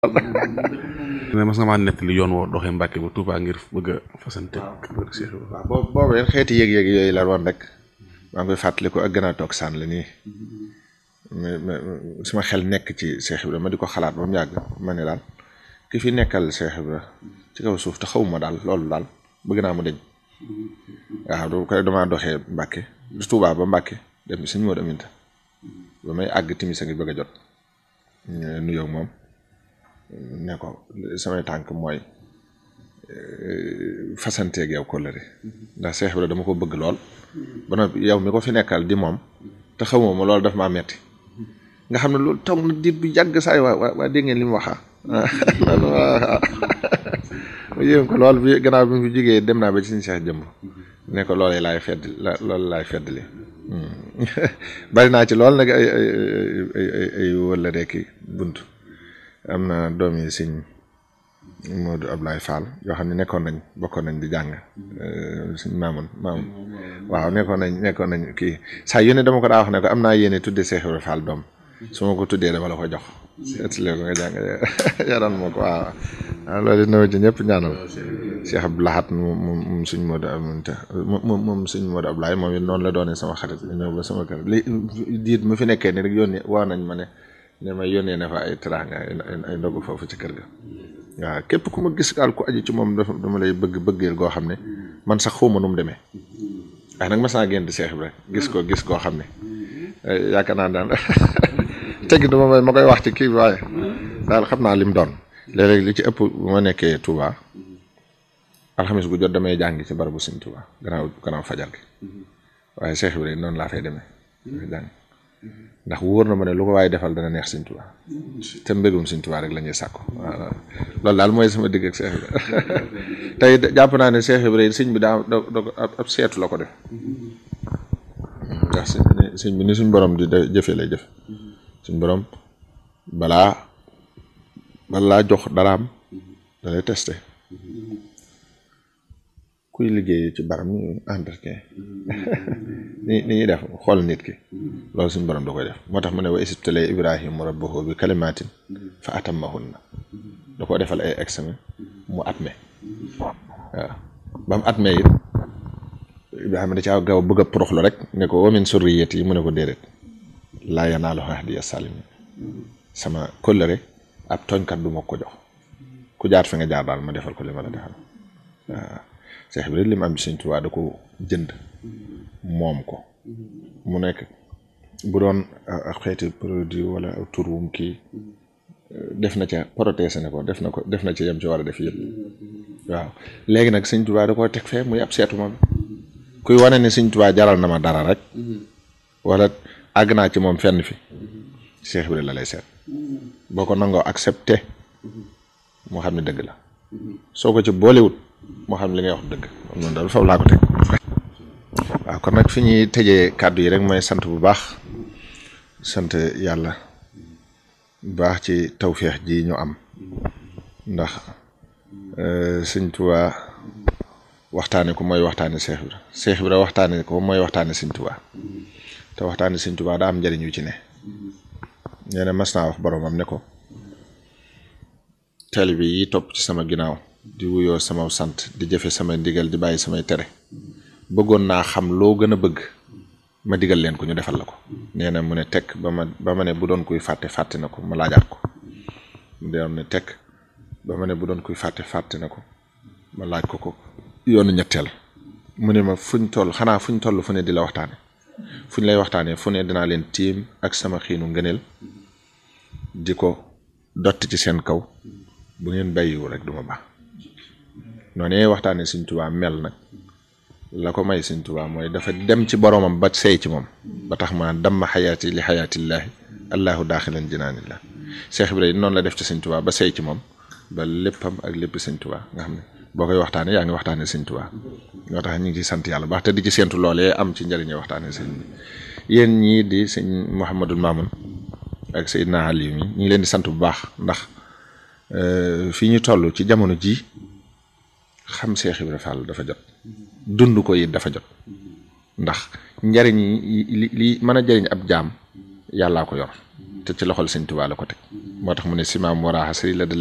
ne mas nga maa nettali yoon woo doxee Mbàkke ba Touba ngir bëgg a fasante kër Cheikh Ibrahima waaw boobu boobu yéen xeeti yëg-yëg yooyu la woon rek maa ngi koy fàttaliku ak gën a toog sànn la nii mais mais suma xel nekk ci Cheikh Ibrahima ma di ko xalaat ba mu yàgg ma ne daal ki fi nekkal Cheikh Ibrahima ci kaw suuf te xawuma daal loolu daal bëgg naa mu deñ waaw du ko damaa doxee Mbàkke du Touba ba Mbàkke dem suñu moo aminta ba may àgg timis a ngi bëgg a jot nuyoo moom ne ko samay tànk mooy fasanteeg yow kóllëre ndax Cheikh Ibrahima dama ko bëgg lool ba noppi yow mi ko fi nekkal di moom te xamoo ma loolu daf maa metti nga xam ne loolu toog na diir bu yàgg saay waa waa waa dégg ngeen li mu waxa ma yéem ko lool bi gannaaw bi mu fi jógee dem naa ba ci suñu Cheikh jëmb ne ko loolee laay fedd la loolu laay feddli bari naa ci lool nag ay ay ay ay ay wala rekki bunt am na doom yi sëñ Modou Ablaye Fall yoo xam ne nekkoon nañ bokkoon nañ di jàng suñ maamoon maamoon waaw nekkoon nañ nekkoon nañ kii saa yu ne dama ko daa wax ne ko am naa yéene tuddee Cheikh Ibrahima Fall doom su ma ko tuddee dama la ko jox seetlee ko nga jàng yaran ma ko waaw waaw loolu dina ci ñëpp ñaanal Cheikh Abdou Lahat moom moom suñ Modou Aminta moom moom suñ Modou Ablaye moom it noonu la doonee sama xarit ñëw ba sama kër li diit mu fi nekkee ni rek yónnee waa nañ ma ne ne ma yónnee na fa ay teraanga ay ndogu foofu ci kër ga waaw képp ku ma gis daal ku aju ci moom dafa dama lay bëgg bëggeel goo xam ne man sax xawma nu mu demee waaye nag mas naa génn di Cheikh Ibrahima gis ko gis koo xam ne yaakaar naa daal tegg dama may ma koy wax ci kii bi waaye daal xam naa lim doon léeg-léeg li ci ëpp bu ma nekkee Touba alxamis gu jot damay jàngi ci barabu Sëñ Touba gannaaw gannaaw fajar gi waaye Cheikh Ibrahima noonu laa fay demee jàng ndax wóor na ma ne lu ko waaye defal dana neex Sëñ Tuubaa te mbégum Sëñ Tuubaa rek la ñuy sàkku waaw loolu daal mooy sama digg ak Cheikh Ibrahima tey jàpp naa ne Cheikh Ibrahima sëñ bi daa ab seetu la ko def ndax sëñ bi ni suñ borom di jëfe lay jëf suñ borom balaa balaa jox daraam da lay testé kuy liggéey ci baram ñu entretien ni ni ñuy def xool nit ki loolu suñu borom da koy def moo tax mu ne wa isibtale ibrahima rabbahu bi kalimatin fa atammahunna da ko defal ay examen mu atme waaw ba mu atme it ibrahima da caa gaaw bëgg a poroxlu rek ne ko wa min surriyati yi mu ne ko déedéet laa yanaalu ahdiya salimin sama kóllëre ab tooñkat du ma ko jox ku jaar fi nga jaar daal ma defal ko li ma la defal waaw Cheikh Ibrahima li mu am ci Sëñ Tuubaa da ko jënd moom ko mu nekk bu doon xeeti produit wala tur wum kii def na ca protésé ne ko def na ko def na ca yem ci war a def yëpp waaw léegi nag Sëñ Tuubaa da koo teg fee muy ab seetu moom kuy wane ne Sëñ Tuubaa jaral na ma dara rek wala àgg naa ci moom fenn fi Cheikh Ibrahima la lay seet boo ko nangoo accepté moo xam ne dëgg la soo ko ci boolewut moo xam li ngay wax dëgg noonu daal foofu laa ko teg waaw kon nag fi ñuy tëjee kàddu yi rek mooy sant bu baax sant yàlla bu baax ci tawféex ji ñu am ndax sëñ Tuubaa waxtaane ko mooy waxtaane Cheikh Ibra Cheikh Ibra waxtaane ko mooy waxtaane sëñ Tuubaa te waxtaane sëñ Tuubaa daa am njëriñ yu ci ne nee na mas naa wax boromam ne ko taalibe yi topp ci sama ginnaaw di wuyoo sama sant di jëfe samay ndigal di bàyyi samay tere bëggoon naa xam loo gën a bëgg ma digal leen ko ñu defal la ko nee na mu ne tekk ba ma ba ma ne bu doon kuy fàtte fàtte na ko ma laajaat ko mu doon ne tekk ba ma ne bu doon kuy fàtte fàtte na ko ma laaj ko ko yoonu ñetteel mu ne ma fuñ toll xanaa fuñ toll fu ne di la waxtaane fuñ lay waxtaanee fu ne dinaa leen tiim ak sama xiinu ngëneel di ko dott ci seen kaw bu ngeen bàyyiwu rek du ma baax noonu waxtaanee Sëñ Tuubaa mel nag la ko may Sëñ Tuubaa mooy dafa dem ci boromam ba seey ci moom ba tax ma damma xayaati li xayaatillaahi allahu daaxilan jinaanillah Cheikh Ibrahima noonu la def ci Sëñ Tuubaa ba seey ci moom ba léppam ak lépp Sëñ Tuubaa nga xam ne boo koy waxtaanee yaa ngi waxtaanee Sëñ Tuubaa ñoo tax ñu ngi ciy sant yàlla baax te di ci séentu loolee am ci njëriñu waxtaanee sëñ bi yéen ñii di sëñ Mouhamadul Mamoun ak Seydina Aliou mi ñu ngi leen di sant bu baax ndax fii ñu toll ci jamono ji xam Cheikh Ibrahima Fall dafa jot dund ko it dafa jot ndax njariñ yi li li mën a jariñ ab jaam yàllaa ko yor te ci loxol sëñ Tuubaa la ko teg moo tax mu ne simaam waraaxa sëri la